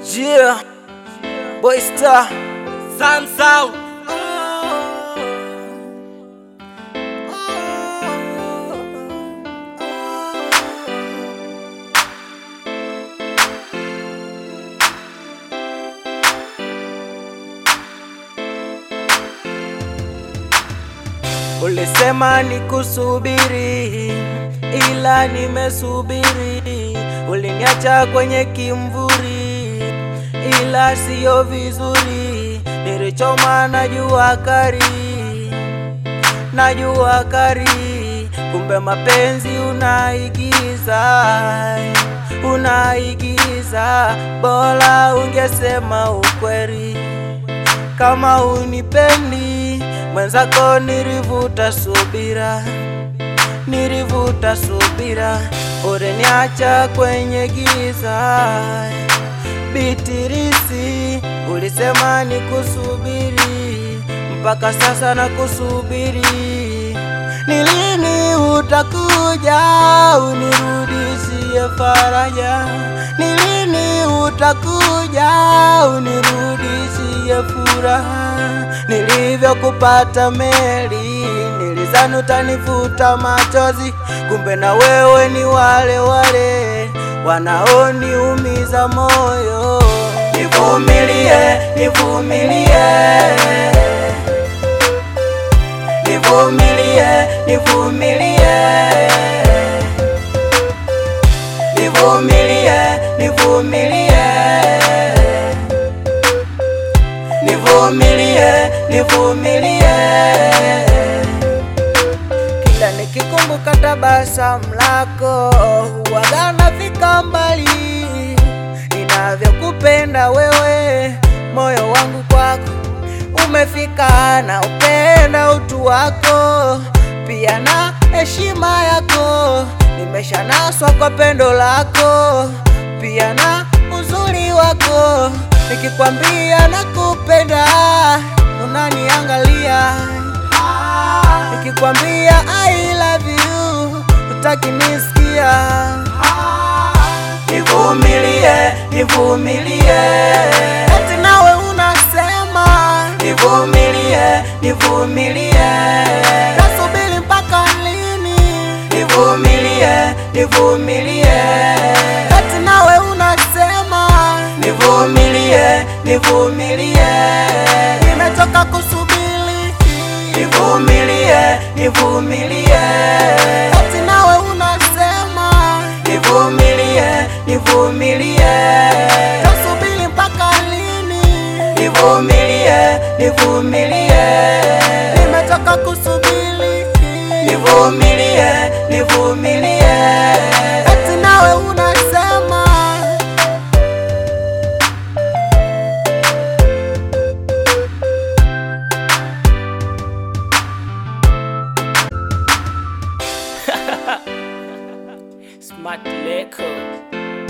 Yeah, Boy Star, Sun Sound. ulisema nikusubiri, ila nimesubiri. Uliniacha kwenye kimvuri, ila siyo vizuri. Nilichoma na jua kari, na jua kari, kumbe mapenzi unaigiza, unaigiza. Bora ungesema ukweli kama unipendi mwenzako, nilivuta subira, nilivuta subira, uliniacha kwenye giza. Bitirisi, ulisema nikusubiri, mpaka sasa nakusubiri. Ni lini utakuja unirudishie faraja? Ni lini utakuja unirudishie furaha? Nilivyokupata meli, nilizani utanifuta machozi, kumbe na wewe ni wale wale wanaoniumiza moyo. Nivumilie, nivumilie, nivumilie, nivumilie, nivumilie, nivumilie, nivumilie, nivumilie. Kila nikikumbuka tabasamu lako huwaga nafika mbali, ninavyokupenda wewe, moyo wangu kwako umefika, na upenda utu wako pia na heshima yako, nimeshanaswa kwa pendo lako pia na uzuri wako, nikikwambia nakupenda unaniangalia nikikwambia I love you utaki nisikia. Nivumilie, nivumilie, eti nawe unasema nivumilie, nivumilie, nasubiri mpaka lini? Nivumilie, nivumilie, eti nawe unasema nivumilie, nivumilie, nimechoka kusubiri nivumilie, nivumilie, eti nawe unasema nivumilie, nivumilie, tasubiri mpaka lini? Nivumilie, nivumilie, nimechoka kusubiri, nivumilie, nivumilie, eti nawe unasema Smart Leko.